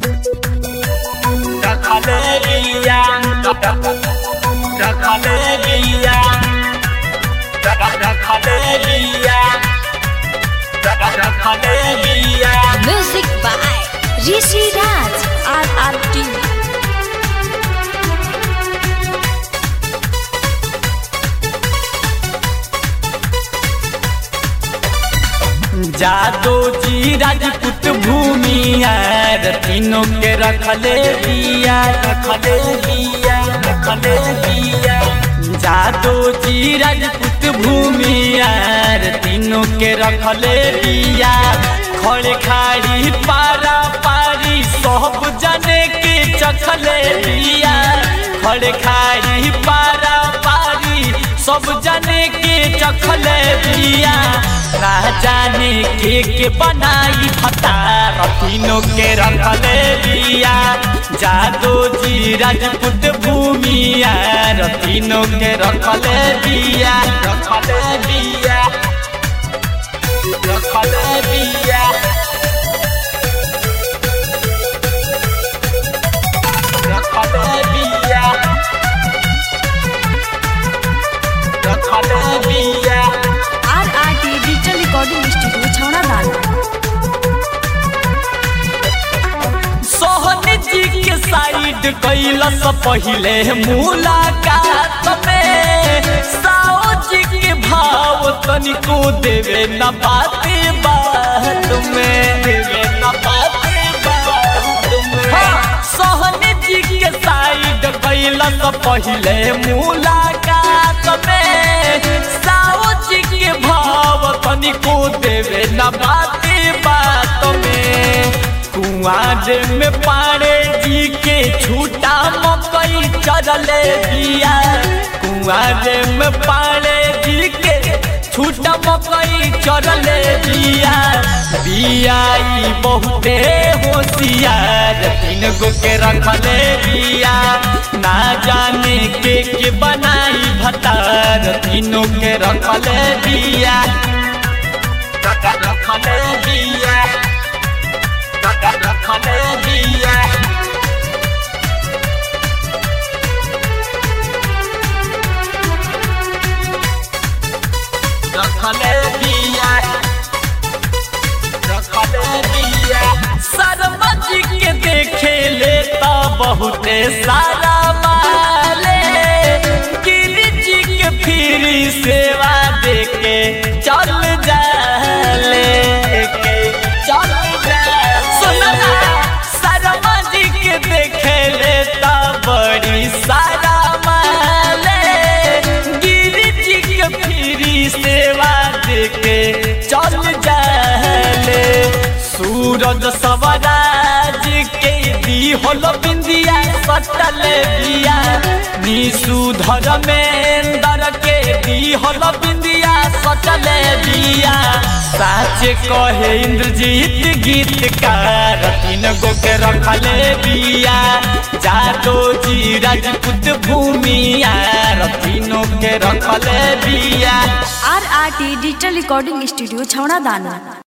रखले बिया रखले बिया रखले बिया रखले बिया Music by Rishi Raj RRT जादो जी राजपूत भूमि यार तीनों के रखले बिया रखले बिया रखले बिया जादो जी राजपूत भूमि यार तीनों के रखले बिया खड़े खाड़ी पारा पारी सब जने के चखले बिया खड़े खाड़ी पारा पारी सब जने के चखले बिया ना जाने के के बनाई फता रतीनों के रखले बिया जादो जी राजपूत भूमिया रतीनों के रखले बिया रखले बिया रखले बिया रखले बिया रखले बिया RRT Digital Recording Studio छौड़ा दाना सोहनी जी के साइड कैलस पहिले मुलाकात में साओ जी के भाव तनिको देवे न बाते बात में देवे न बाते बात में सोहनी जी के साइड कैलस पहिले मुलाकात में साओ जी के भाव तनिको देवे न बाते बात में कुआर में पाड़े जी के छूटा मकई चरले दिया कुआर में पाड़े जी के छूटा मकई चरले दिया बियाई बहुते होशियार तीन गो के रखले दिया ना जाने के के बनाई भतार तीनों के रखले दिया रखले दिया रखले दिया रखले दिया रखले दिया शर्मा जी के देखे ले तो बहुते सारा माले गिरी जी के फिरी सेवा देके चल जाले के चल जाले सुना शर्मा जी के देखे ले तो बड़ी सारा माले गिरी जी के फिरी सेवा देके चल जाले सूरज सवराज के दी होल बिंदिया सटल दिया निशु धर्मेंद्र के दी होल बिंदिया सटल दिया साच कहे इंद्रजीत गीतकार तीन गो के रखले बिया जादो जी राजपूत भूमिया तीनों के रखले बिया RRT Digital Recording Studio छौड़ा दाना